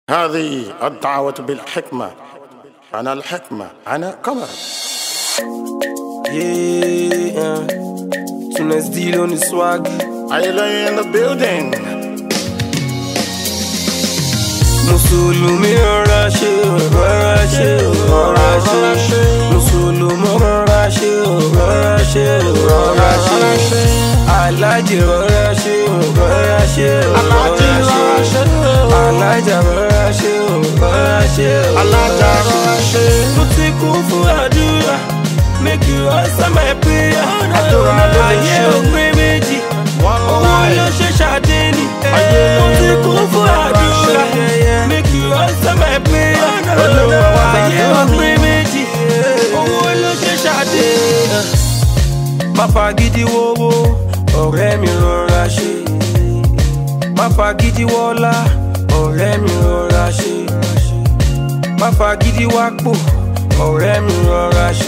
هذه الدعوة بالحكمة أنا الحكمة أنا قمر Yeah, Tunes deal on the swag. I lay in the building Mùsùlùmí rọra ṣe o, rọra ṣe o, rọra ṣe. Mùsùlùmí rọra ṣe o, rọra ṣe o, rọra ṣe. Alájì rọra ṣe o, rọra ṣe o, Aláàjì rọra rọra ṣe. ṣe o. Alájà rọra ṣe o, rọra ṣe o, Alájà rọra ṣe. Mo ti kú fún àdúrà, make you answer my prayer. Àdúrà ló lè Ayé ṣe. òpin méjì. One Owó ló life ṣe ṣàdé ni. Ayé Mo ti kú fún rọra ṣe. àdúrà. Make you answer my prayer. Olúwa wá Ayé gbọ́ mi. òpin méjì. Owó ló ṣe ṣàdé. Má fagídí wówó, ọ̀rẹ́ mi rọra ṣe. Má fagídí wọ́lá, ọ̀rẹ́ mi rọra ṣe. Má fagídí wápò, ọ̀rẹ́ mi rọra ṣe.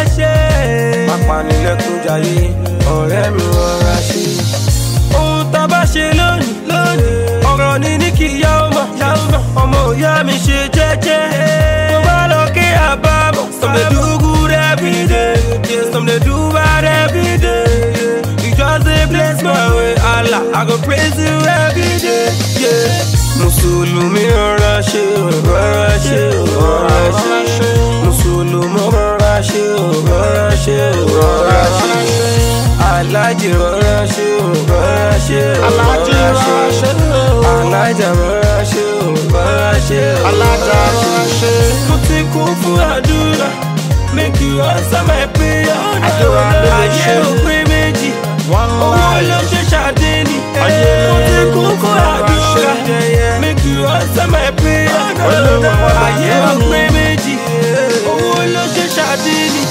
Má panilẹ́kún jayé, ọ̀rẹ́ mi rọra ṣe. Ohun tá a bá ṣe lónìí, lónìí. Ọ̀rọ̀ ni ní kí ìyá ọmọ, ìyá ọmọ. Ọmọ ìyá mi ṣe jẹ́jẹ́. Mo bá lọ kí àbámọ̀. Some dey do good every day. Yeah, some dey do bad every day. Yeah. You just dey bless my way, Allah. I go praise you every day. Yeah. Mùsùlùmí rọra ṣe o, rọra ṣe o, rọra ṣe. Mùsùlùmí rọra ṣe o, rọra ṣe o, rọra ṣe. Alájì rọra ṣe o, rọra ṣe o, Aláàjì rọra ṣe o. Alájà rọra ṣe o, rọra ṣe o, Alájà rọra ṣe. Mo ti kún fún àdúrà, make you answer my prayer. Àdúrà ló lè ṣe. Ayé òpin méjì, One owó ló life ṣe ṣàdé ni. Ayé Mo ti kún fún rọra àdúrà, ṣe. make you answer my prayer. Olúwa wá Ayé gbọ́ mi. òpin méjì, owó ló ṣe ṣàdé ni.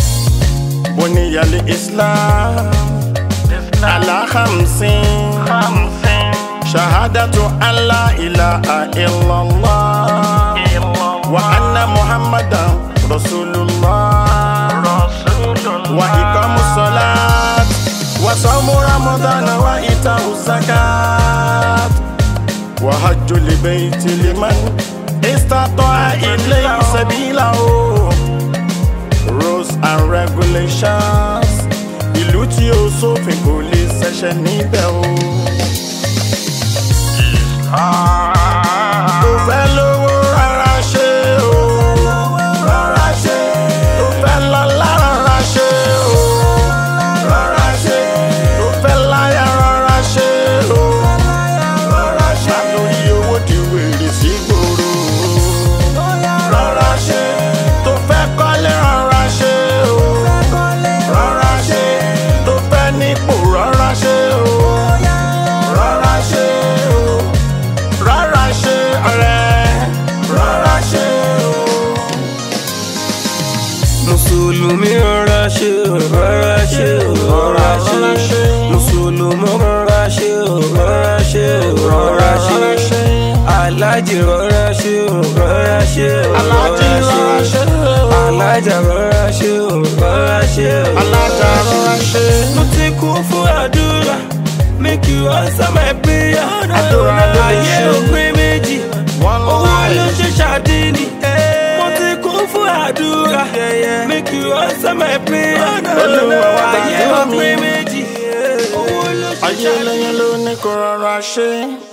بني الإسلام على خمسين شهادة أن لا إله إلا الله وأن محمدا رسول الله وإقام الصلاة وصوم رمضان وإيتاء الزكاة وحج البيت لمن استطاع إليه سبيلا rules and regulations ìlú tí ó sófin kò lè ṣẹ̀ṣẹ̀ níbẹ̀ o. tó fẹ́ lówó rárá ṣe o. rárá ṣe. tó fẹ́ lọ́lá rárá ṣe o. rárá ṣe. tó fẹ́ láyà rárá ṣe o. rárá ṣe. látòrí owó di wèrè sí gbòòrò. rárá ṣe. tó fẹ́ kọ́lé rárá ṣe o. rárá ṣe. tó fẹ́ nípò rárá ṣe o. rárá ṣe o. rárá ṣe ọ̀rẹ́. rárá ṣe o. Mùsùlùmí rọra ṣe o, rọra ṣe o, rọra ṣe. Mùsùlùmí rọra ṣe o, rọra ṣe o, rọra ṣe. Alájì rọra ṣe o, rọra ṣe o, Aláàjì rọra ṣe o. Alájà rọra ṣe o, rọra ṣe o. Alájà rọra ṣe. Mo ti kú fún àdúrà, make you answer my prayer. Àdúrà ló lè Ayé ṣe. òpin méjì, One owó ló life. ṣe ṣàdé ni. Mo ti kú fún àdúrà, make you answer my prayer. Olúwa wá Ayé gbọ́ mi. òpin méjì, owó ló ṣe ayé ṣàdé ni. lẹ́yìn ló ní kó rọra ṣe.